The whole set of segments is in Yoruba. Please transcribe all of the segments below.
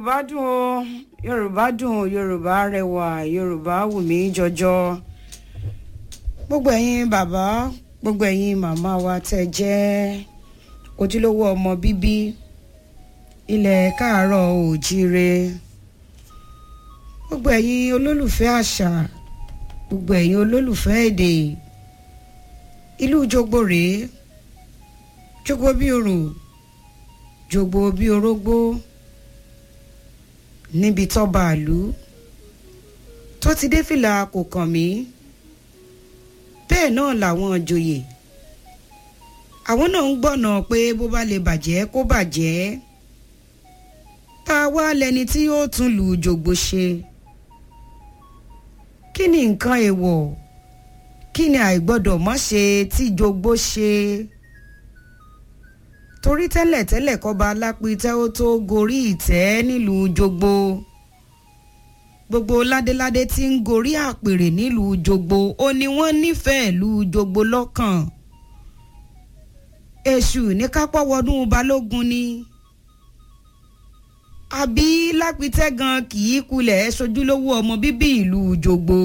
yorùbá dùn o yorùbá dùn o yorùbá rẹwà yorùbá wù mí jọjọ gbogbo ẹ̀yin bàbá gbogbo ẹ̀yin màmá wa tẹ́ jẹ́ ojúlówó ọmọ bíbí ilẹ̀ káàárọ̀ òjíire gbogbo ẹ̀yin olólùfẹ́ àṣà gbogbo ẹ̀yin olólùfẹ́ èdè ìlú jogbo rèé jogbo bí orò jogbo bí orógbó níbi tọ́ba àlú tó ti dé fìlà kò kàn mí bẹ́ẹ̀ náà làwọn joyè àwọn náà ń gbọ́nà pé bó bá lè bàjẹ́ kó bàjẹ́ tá a wá lẹni tí yóò tún lù jògbó ṣe kí ni nǹkan èèwọ̀ kí ni àìgbọ́dọ̀ mọ́ ṣe tí jogbo ṣe torí tẹ́lẹ̀tẹ́lẹ̀ kọ́ba alápítẹ́ ó tó gorí ìtẹ́ nílùú jogbo gbogbo ládéládé tí ń gorí àpèrè nílùú jogbo ó ní wọ́n nífẹ̀ẹ́ ìlú jogbo lọ́kàn èṣù ní kápọ́ wọnú balógun ni àbí lápítẹ́ gan kì í kulẹ̀ sojúlówó ọmọ bíbí ìlú jogbo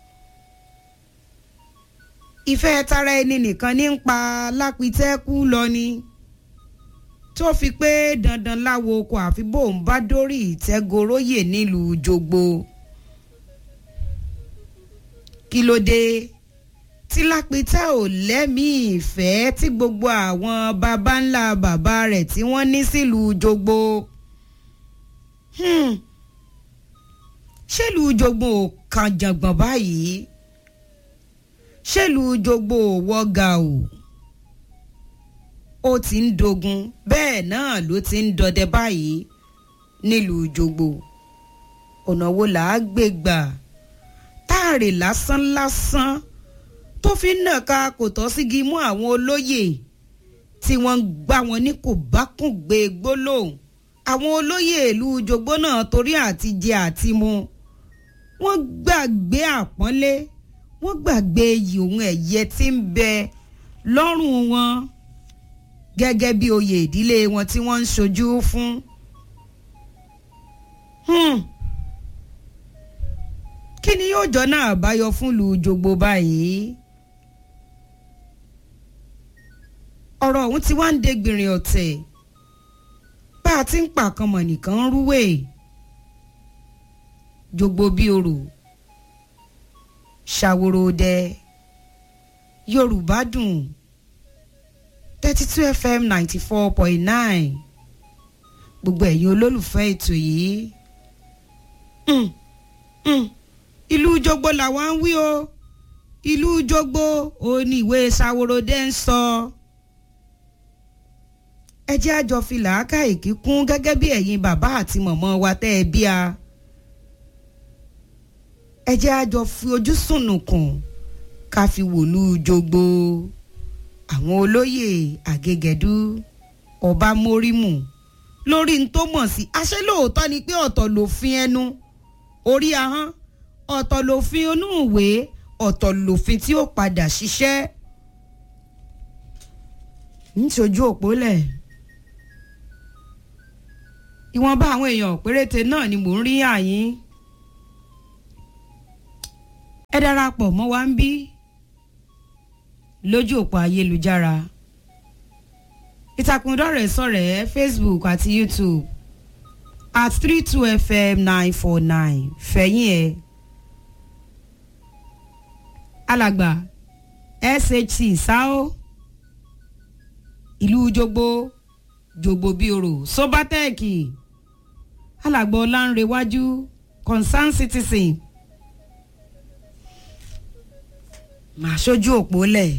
ìfẹ́ tara ẹni nìkan ní ń pa lápítẹ́ kú lọ ni tó fi pé dandan láwo kò àfi bóun bá dórí ìtẹ́goróyè nílùú jogbo kí ló dé tí lápítẹ́ ò lẹ́mìí ìfẹ́ tí gbogbo àwọn baba ńlá bàbá rẹ̀ tí wọ́n ní sílùú jogbo hmm. ṣèlùú jogbo ò kàn jàngbọ̀n báyìí ṣèlùú jogbo ò wọ́gà o ó ti ń dogun bẹ́ẹ̀ náà ló ti ń dọdẹ báyìí nílùú jogbo ọ̀nà wo là á gbé gbà táàrè lásán lásán tó fi ń nàka kò tọ́ sígi mú àwọn olóyè tí wọ́n ń gbá wọn ní kò bá kùn gbé gbólóhùn àwọn olóyè ìlú jogbo náà torí àti jẹ àti mu wọ́n gbàgbé àpọ́nlé wọ́n gbàgbé iyì òun ẹ̀yẹ tí ń bẹ lọ́rùn wọn gẹ́gẹ́ bí oyè ìdílé wọn tí wọ́n ń ṣojú fún. kí ni yóò jọ náà báyọ fún lu jogbo báyìí. ọ̀rọ̀ ọ̀hún ti wá ń dégbìnrin ọ̀tẹ̀ bá a ti ń pàkànmọ̀ nìkan ń rúwè jogbo bí orò ṣàwòrò dẹ yorùbá dùn thirty two fm ninety four point nine gbogbo ẹ̀yin olólùfẹ́ ètò yìí ìlú jogbo làwa ń wí o ìlú jogbo ò ní ìwé ṣàwòròdé ń sọ ẹ jẹ́ àjọ fi làákàyè kíkún gẹ́gẹ́ bí ẹ̀yin bàbá àti mọ̀mọ́ wa tẹ́ ẹ bí a ẹ jẹ́ àjọ fi ojú sùnùkùn ká fi wòlú jogbo àwọn olóyè àgẹgẹdú ọba mórímù lórí n tó mọ̀ sí àṣẹ lóòótọ́ ni pé ọ̀tọ̀ lòfin ẹnu orí ahọ́n ọ̀tọ̀ lòfin inú ìwé ọ̀tọ̀ lòfin tí ó padà ṣiṣẹ́ níṣojú òpólẹ̀ ìwọ̀nba àwọn èèyàn péréte náà ni mò ń rí àyín ẹ darapọ̀ mọ́ wa ń bí lójú òpó ayélujára ìtàkùn dọ́rẹ̀ sọ̀rẹ̀ facebook àti youtube at three two fm nine four nine fẹ̀yìn ẹ̀ alàgbà shc sao ìlú jogbo jogbo bíorò sobatec alàgbà ọlánrewájú concern citizen màá ṣojú òpó lẹ̀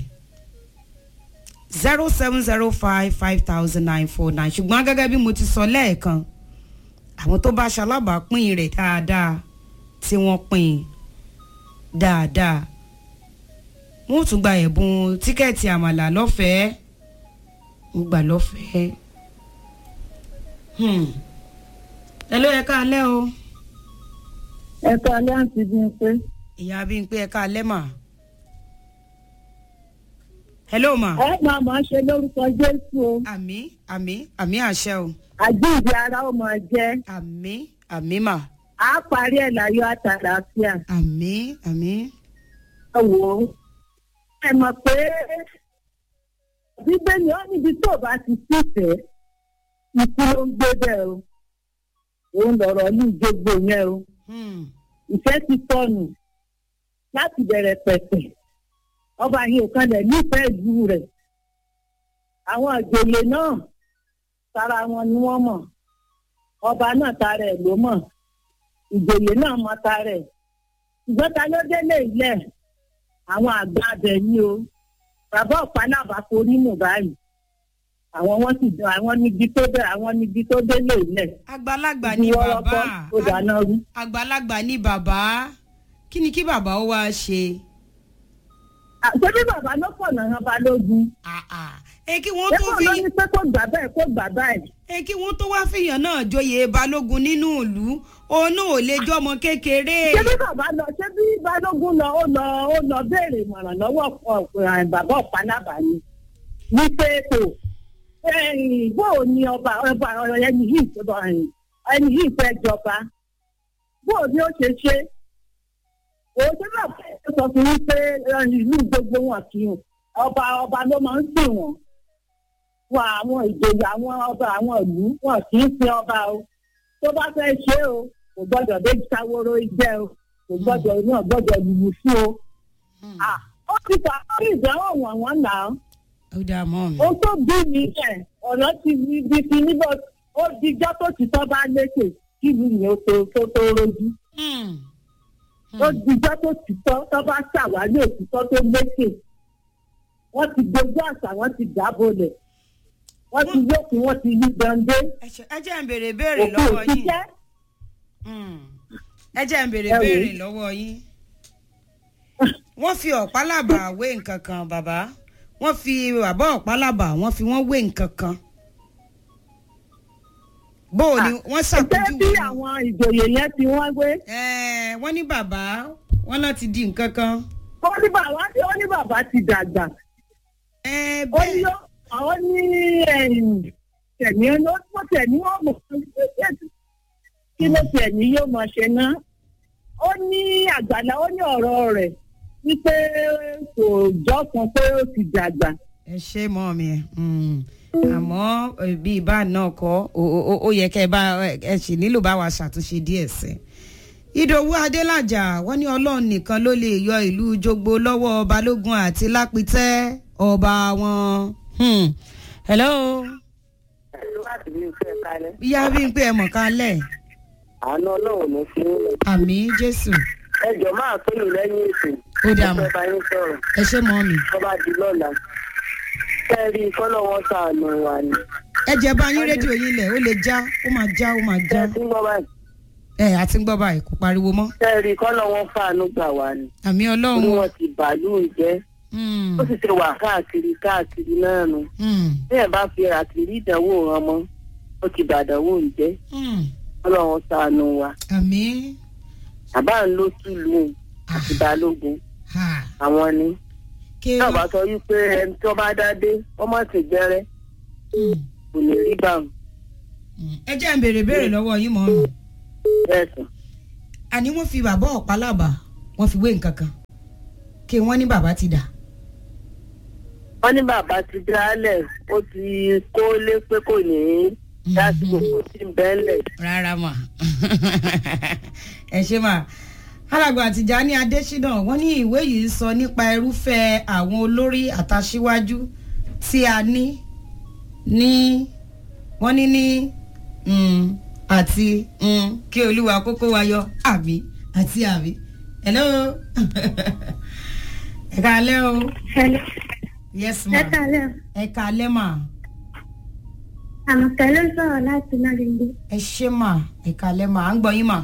zero seven zero five five thousand nine four nine ṣùgbọ́n gẹ́gẹ́ bí mo ti sọ lẹ́ẹ̀kan àwọn tó bá ṣalábàápín rẹ̀ dáadáa tí wọ́n pín dáadáa wọ́n tún gba ẹ̀bùn tíkẹ́ẹ̀tì àmàlà lọ́fẹ̀ẹ́ wọ́n gbà lọ́fẹ̀ẹ́ ẹ ló yẹ ká alẹ́ o. ẹ ká alẹ́ àǹtí Bímpé. ìyá Bímpé ẹ ká alẹ́ mà. hello ma. ẹ máa máa ṣe lórúkọ jésù o àmì àmì àmì àṣẹ o àjíǹde ara ó máa jẹ àmì àmì mà á parí ẹ̀ láyọ̀ àtàlàáfíà àmì àmì. ẹ wò ó ẹ mọ̀ pé bíbélì ó níbi tó bá ti sífẹ̀ẹ́ ikú ló ń gbé bẹ́ẹ̀ o òun lọ̀rọ̀ ní ìjọgbó yẹn o Hmm. ìfẹ́ ti tọ̀nù láti bẹ̀rẹ̀ pẹ̀pẹ̀ ọba yìí ò kanlẹ̀ nífẹ̀ẹ́ ìlú rẹ̀ àwọn àjòyè náà tara wọn ni wọ́n mọ̀ ọba náà tara ẹ̀ ló mọ̀ ìjòyè náà mọ̀ tara ẹ̀ ṣùgbọ́n ta ló délé ilẹ̀ àwọn àgbà abẹ ní o bàbá ọ̀pánábà forí nù báyìí àwọn wọn sì dán àwọn níbi tó dé àwọn níbi tó délé ilẹ̀ àgbàlagbà ni ìwọ́rọ́kọ́ bàbá tó dáná rú. àgbàlagbà ni bàbá kí ni kí bàbá ó wá ṣe. àṣebí bàbá ló pọ̀ náà balógun. Ah, ah. ẹ kí wọ́n tó Ẹ̀fọ́ fi ló ní pé kó gbà bẹ́ẹ̀ kó gbà báyìí. ẹ kí wọ́n tó wá fìyàn náà joyè balógun nínú ìlú òun náà ò lè jọmọ kékeré. Ṣé bí bàbá lọ ṣé bí balógun lọ ó lọ ó lọ béèrè ìmọ̀ràn lọ́wọ́ ọ̀pọ̀ bàbá ọ̀pánábà ni. Ní pé kò ẹ̀yìn bó o ní ọba ọba ẹni yìí tó bá ẹ̀yìn ẹni yìí fẹ́ jọba. Bó o ní ó ṣe ṣe. Òun ṣé bàbá ẹ̀ sọ fún mi pé ẹ̀yìn ìlú gbogbo wọn kì í ọba ọba ló máa ń sìn wọ́n. Wọn àwọn ìjòyè àwọn ọba àwọn ìlú wọn kì í sin ọba o. Tó bá fẹ́ ṣe o kò gbọ́dọ̀ dé sáwóró igbẹ́ o kò gbọ́dọ̀ náà gbọ́dọ̀ lùlù fún o. Hmm. Ah, ó ti fà á rí ìdánwò wọ̀n wọ́n nà án. ó dáa mọ́ mi. ó tó bí mi ẹ̀ ọ̀rọ̀ ti di di ti níbo ó dijọ́ tó ti tọ́ bá lékè kí ìlú yẹn ó tó tó tó rojú. Hmm. ó dijọ́ tó ti tọ́ tọ́ bá ṣàwárí òtítọ́ tó lékè. wọ́n ti gbogbo àṣà wọ́n ti dábòlẹ̀. wọ́n ti yókùn wọ́n ti yí gbọ̀ndé. ẹ ṣe- ẹ jẹ́ ń béèrè béèrè òkú lọ́wọ́ yín. òṣìṣẹ́. Hmm. ẹ jẹ́ ń béèrè Ẹ wò ó. béèrè lọ́wọ́ yín. wọ́n fi ọ̀pálábà wé nǹkan kan bàbá wọ́n fi bàbá ọ̀pálábà wọ́n fi wọ́n wé nǹkan kan. bó o ni wọ́n ṣé bí ṣàpèjúwe. àwọn ìjòyè yẹn ti wọ́n gbé. Ẹ, wọ́n ní bàbá wọ́n náà ti di nǹkan kan. ó ní bàbá ó ní bàbá ti dàgbà. Ẹ, ó ní bẹ́ẹ̀ ó àwọn ní tẹ̀mí ló tó tẹ̀mí wọn mọ̀ kí ló tẹ̀mí yóò mọ̀ ṣe ná. ó ní àgbàlá ó ní ọ̀rọ̀ rẹ̀ wípé kò jọ́ kan pé ó ti dàgbà. ẹ ṣe mọ́ mi ẹ̀ àmọ́ eh, bí ibà náà kọ́ ó- ó ó yẹ kẹ́ ẹ bá ẹ sì nílò bá wa ṣàtúnṣe díẹ̀ sí i. ìdòwú adélájà wọ́n ní ọlọ́run nìkan ló lè yọ ìlú jogbo lọ́wọ́ balógun àti lápítẹ́ ọba wọn. Hmm. hello láti bí iṣẹ́ kalẹ̀. ìyá bí n pé ẹ mọ̀ kálẹ̀ àánú ọlọ́run ló fi ń lọ. àmì jésù ẹjọ́ máa pè mí lẹ́yìn ètò. ó dà mọ́ bá yín sọ̀rọ̀ ẹ ṣe mọ́ mi. tó bá di lọ́la. kẹ́rì kọ́lọ́ wọn sàánú wa ni. ẹ jẹ́ bá yín rédíò yín lẹ̀ ó lè já ó máa já ó máa já kẹ́rì gbọ́ báyìí. ẹ àti ń gbọ́ báyìí kò pariwo mọ́ kẹ́rì kọ́lọ́ wọn fàánú gbà wá ni. àmì orí ọlọ́run. wọn ti bàálù jẹ́. Hmm. ó sì ti wà káàkiri káàkiri náà nù. Hmm. bí ẹ bá fi àtìrí ìdánwò hàn mọ́ ó ti bàdánwò ń jẹ́. Hmm. ọlọ́run sàánú wa. àmì àbá ń ló tùlù àti balógun ha àwọn ni. ké náà bá sọ wípé ẹni tó bá dá dé wọ́n má sì gbẹ́rẹ́ Hmm. kò ní rí báwọn. Hmm. ẹ jẹ́ ń béèrè béèrè lọ́wọ́ yín mọ́ mi. bẹ́ẹ̀ sàn. àní wọ́n fi bàbá ọ̀pálábà wọ́n fi wé nǹkan kan kí wọ́n ní bàbá ti dà. wọ́n ní bàbá ti dálẹ̀ ó ti kó lé pé kò ní í dásìkò kò sí bẹ́ẹ̀lẹ̀. rárá mà ẹ ṣe mà alàgbà Tìjání Adésínà wọ́n ní ìwé yìí sọ nípa irúfẹ́ àwọn olórí àtàṣíwájú tí a ní ní wọ́n ní ní mm, àti mm, kí olúwa kókó wa yọ àbí àti àbí hello ẹ káalẹ́ o Hello. yes ma Ẹ káalẹ́ o. ẹ káalẹ́ ma Àmọ̀tẹ́ ló sọ̀rọ̀ láti Nàdìndé. ẹ ṣé ma ẹ káalẹ́ ma à ń gbọ́ yín ma.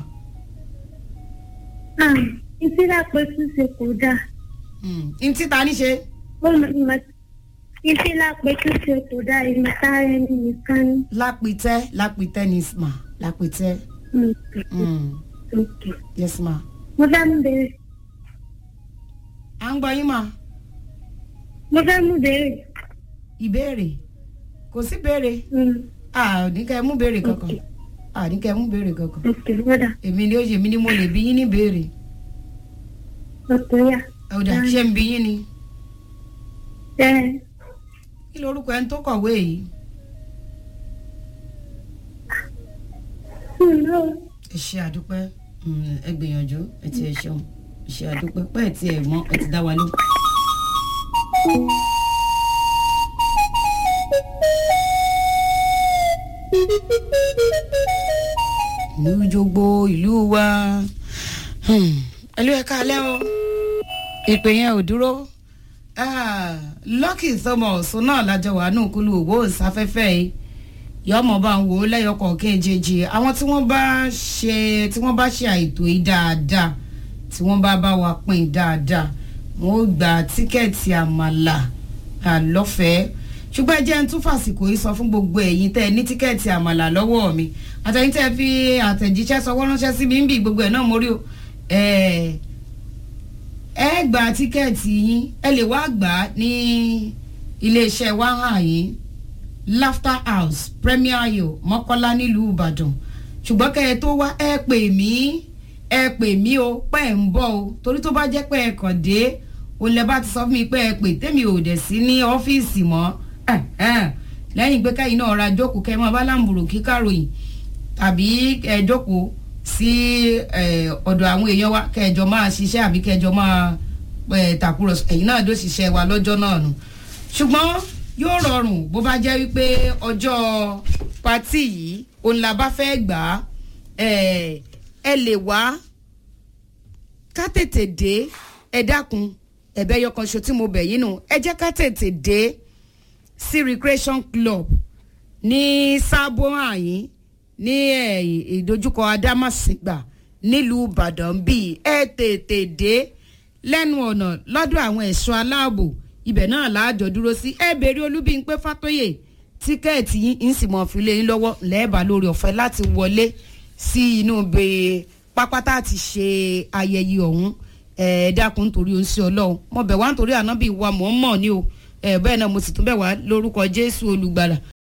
Ìsílẹ̀ pé ṣíṣe kò dáa. Mm. n títa ní ṣe. Ó mọ ìmọ̀ ìsílẹ̀ pé ṣíṣe kò dáa ìmọ̀ta ẹni nìkan ni. lápìtẹ́ lápìtẹ́ ní ma lápìtẹ́. Mm, Mm. okay. yes ma. Mo fẹ́ ń bèrè. à ń gbọ́ yín ma. mo fẹ́ mú béèrè. ìbéèrè kò sí béèrè Mm, àní kẹ́ ẹ mú béèrè kankan Ok. àní kẹ́ ẹ mú béèrè kankan ok wọ́dà èmi ni ó ṣe mí ni mo lè bí yín ní béèrè ọkùnrin yà. ọ̀dà ṣé ń bí yín ni ẹ kí lorúkọ ẹni tó kọ̀wé yìí ǹlọ́ ẹ ṣe àdúpẹ́ Mm, ẹ gbìyànjú ẹ ti ẹ ṣeun ẹ ṣe àdúpẹ́ pẹ́ ẹ ti ẹ mọ́ ẹ ti dá wa lóhùn. ìlú jogbo ìlú wa Hmm, ẹlú ẹ káalẹ́ o ìpè yẹn ò dúró Ah, Lucky Thomas náà lájọ wà nù kúlù òwò ìsáfẹ́fẹ́ yìí yọmọ bá ń wò ó lẹ́yọkọ̀ kejì àwọn tí wọ́n bá ṣe tí wọ́n bá ṣe àìtó yìí dáadáa tí wọ́n bá bá wa pín dáadáa wọ́n ó gba tíkẹ́ẹ̀tì àmàlà àlọ́fẹ̀ẹ́ ṣùgbọ́n ẹ jẹ́ ń tún fàsìkò yìí sọ fún gbogbo ẹ̀yin tẹ́ ẹ ní tíkẹ́ẹ̀tì àmàlà lọ́wọ́ mi àtẹ̀yìn tẹ́ ẹ fi àtẹ̀jíṣẹ́ sọwọ́ ránṣẹ́ sí mi ń bì gbogbo ẹ̀ náà mo rí o ẹ ẹ gba tíkẹ́ẹ̀tì yín ẹ lè wá gbà á ní iléeṣẹ́ wa hàn yín laughter house premier ayo mọ́kọ́lá nílùú ìbàdàn ṣùgbọ́n kẹ́ ẹ tó wá ẹ pè mí ẹ pè mí o pẹ́ ẹ̀ ń bọ̀ o torí tó bá jẹ́ pé ẹ kàn dé o lẹ bá ti sọ fún mi pé ẹ pè tèmi ò dẹ̀ sí ní ọ́fíìsì mọ́ ẹ̀hẹ́n. lẹ́yìn pé káyìn náà ra jókòó kẹ́ ẹ máa bá láǹbùrù kíkàròyìn tàbí ẹ jókòó sí ẹ, ọ̀dọ̀ àwọn èèyàn wa kẹjọ máa ṣiṣẹ́ àbí kẹjọ máa ẹ, tàkúrọ̀sọ ẹ̀yin náà ló ṣiṣẹ́ wa lọ́jọ́ náà nù ṣùgbọ́n yóò rọrùn bó bá jẹ́ wípé ọjọ́ patí yìí òun la bá fẹ́ gbà á ẹ ẹ lè wá ká tètè dé ẹ dákun ẹ̀bẹ̀ yọkan ṣo tí mo bẹ̀ yín nù ẹ jẹ́ ká tètè dé sí recreation club ní sábò àyín ní ẹ, ìdojúkọ adámàsìgbà nílùú ìbàdàn bíi ẹ tètè dé lẹ́nu ọ̀nà lọ́dọ̀ àwọn ẹ̀ṣọ́ aláàbò ibẹ̀ náà láàjọ dúró sí ẹ bèrè olúbíńpé fátóyè tíkẹ́ẹ̀tì yín ń sì mọ̀ fi lé yín lọ́wọ́ lẹ́ẹ̀bà lórí ọ̀fẹ́ láti wọlé sí inú bèè pápátá àti ṣe ayẹyẹ ọ̀hún ẹ dákun nítorí ó ń ṣe ọlọ́run mo bẹ̀ wá nítorí ànábì wa mọ̀ ń mọ̀ ni o ẹ bẹ́ẹ̀ náà mo sì tún bẹ̀ wá lórúkọ jésù olùgbàlà